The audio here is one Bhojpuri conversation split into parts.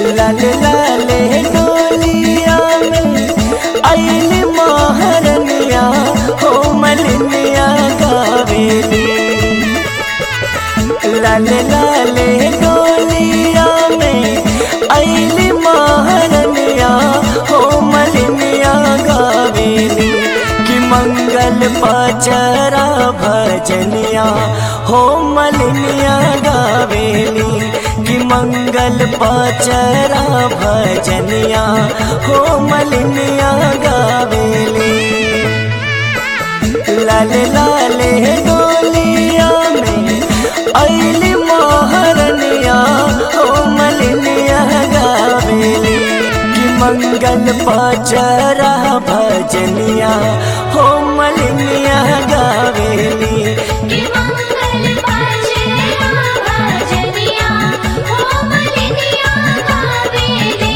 लाल लाले डोलिया में आइल महारनिया हो मलिनिया गावेली लाल लाले डोलिया में आइल महारनिया हो मलिनिया गावेली कि मंगल पचरा भजनिया हो मलिनिया गावेली कि मंगल पचरा भजनिया हो मलिनिया गावेली लाल लाले डोलिया में अली मोहरनिया हो मलिनिया गावेली कि मंगल पचरा भजनिया हो मलिनिया गावेली कि मंगल पाचरा भजनिया हो मलिनिया गावेली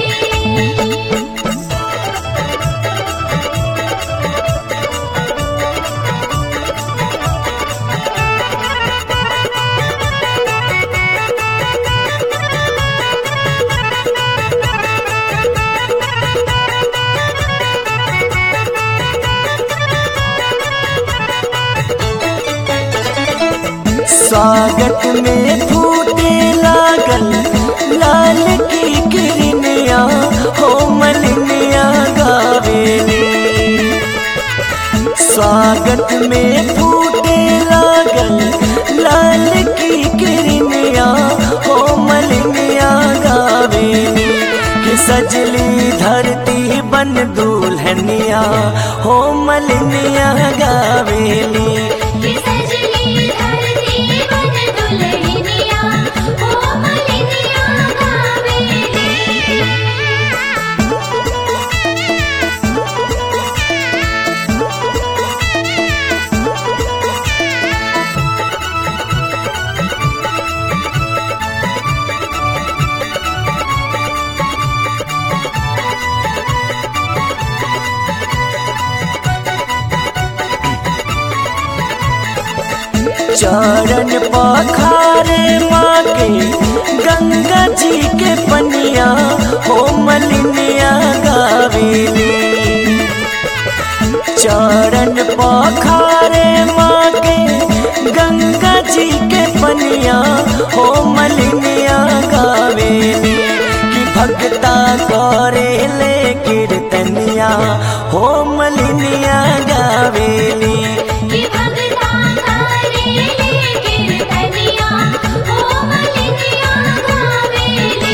स्वागत में फूटे लागल लाल की किरनिया हो मलिनिया गावेली स्वागत में फूटे लागल लाल की किरनिया हो मलिनिया गावेली कि सजली धरती बन दुल्हनिया हो मलिनिया गावेली कि सजली धरती बन दुल्हनिया हो मलिनिया गावेली चरण पखारे माँ के गंगा जी के पनिया हो मलिनिया गावेली चरण पखारे माँ के गंगा जी के पनिया हो मलिनिया गावेली कि भक्ता करे ले कीर्तनिया हो मलिनिया गावेली कि भगता करे ले कीर्तनिया हो मलिनिया गावेली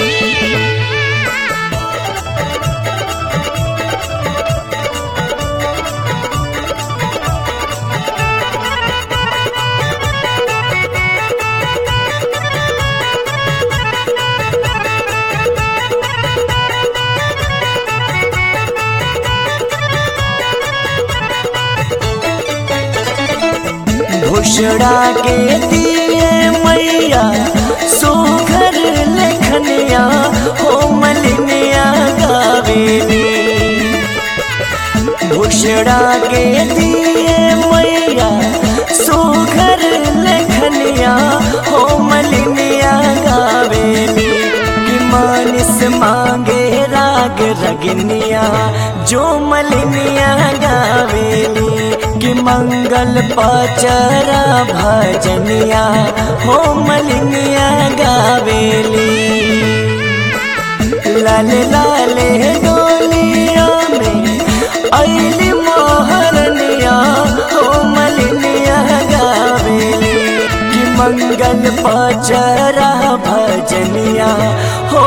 भुषड़ा के दिए मैया सुघर लेखनिया हो मलिनिया गावेली भुषड़ा के दिए मैया सुघर लेखनिया हो मलिनिया गावेली कि मानिस मांगे राग रगनिया जो मलिनिया गावेली कि मंगल पचरा भजनिया हो मलिनिया गावेली लाल लाले डोलिया में अली मोहरनिया हो मलिनिया गावेली कि मंगल पचरा भजनिया हो